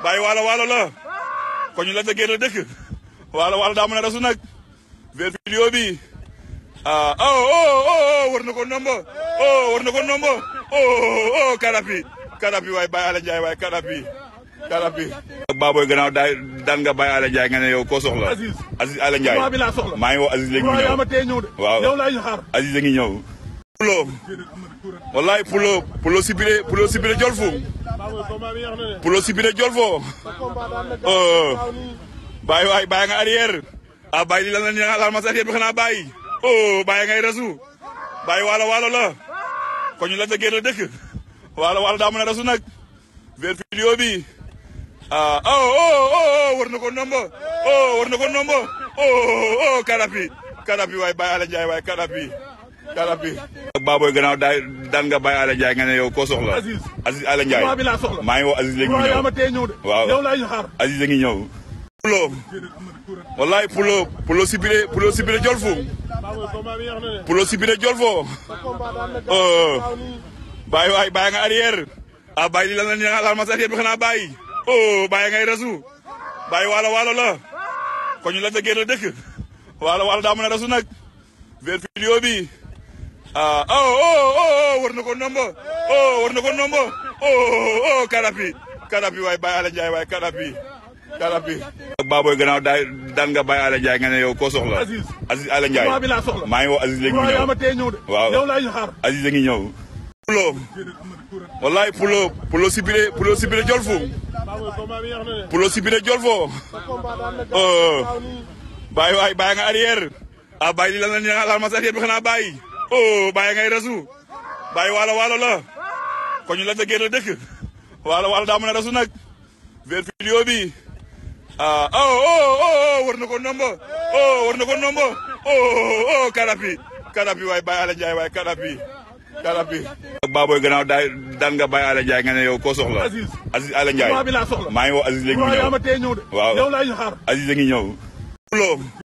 bàyyi waalo waalo la ko ñu la dëggee la dëkk waalo waalo daa mën a rasu nag ver vidéo bi ah oh oh oh war na ko nombo oh war na ko nombo oh oh karapi karapi waay Baye Ala Ndiaye waay karapi karapi Baboy gannaaw daay daan nga Baye Ala Ndiaye nga ne yow koo soxla Aziz. Aziz Ala Ndiaye Combat bi laa soxla. maa ngi woo Aziz léegi mu waaw yaa ñëw ma tee ñëw de. waaw yow laay xaar. Aziz a ngi ñëw pulo wallahi pulo pulo sibire pulo sibire jolfu pulo sibire jolfo oh bàyyi waay bàyyi nga arrière ah bàyyi li lan la ni laal ma sa arrière bi xanaa bàyyi oh bàyyi ngay rasu bàyyi waalo waalo la ko ñu la dëggee la dëkk waalo waalo daa mën a rasu nag ver vidéo bi ah oh oh oh war na ko nombo oh war na ko nombo oh oh karapi karapi waay Baye Ala Ndiaye waay karapi karapi Baboy gannaaw daay daan nga Baye Ala Ndiaye nga ne yow koo soxla Aziz. Aziz Ala Ndiaye Combat bi laa soxla. maa ngi woo Aziz léegi mu waaw yaa ñëw ma tee ñëw de. waaw yow laay xaar. Aziz a ngi ñëw pulo wallahi pulo pulo sibire pulo sibire jolfu pulo sibire jolfo oh bàyyi waay bàyyi nga arrière ah bàyyi li lan la ni laal ma sa arrière bi xanaa bàyyi oh bàyyi ngay rasu bàyyi waalo waalo la ko ñu la dëggee la dëkk waalo waalo daa mën a rasu nag ver vidéo bi ah oh oh oh war na ko nombo oh war na ko nombo oh oh karapi karapi waay Baye Ala Ndiaye waay karapi karapi Baboy gannaaw daay daan nga Baye Ala Ndiaye nga ne yow koo soxla Aziz. Aziz Ala Ndiaye Combat bi laa soxla. maa ngi woo Aziz léegi mu waaw yaa ñëw ma tee ñëw de. waaw yow laay xaar. Aziz a ngi ñëw pulo wallahi pulo pulo sibire pulo sibire jolfu pulo sibire jolfo oh bàyyi waay bàyyi nga arrière ah bàyyi li lan la ni laal ma sa arrière bi xanaa bàyyi oh bàyyi ngay rasu bàyyi waalo waalo la ko ñu la dëggee la dëkk waalo waalo daa mën a rasu nag ver vidéo bi ah oh oh oh war na ko nombo oh war na ko nombo oh oh karapi karapi waay Baye Ala Ndiaye waay karapi karapi Baboy gannaaw daay daan nga Baye Ala Ndiaye nga ne yow koo soxla Aziz. Aziz Ala Ndiaye Combat bi laa soxla. maa ngi woo Aziz léegi mu waaw yaa ñëw ma tee ñëw de. waaw yow laay xaar. Aziz a ngi ñëw pulo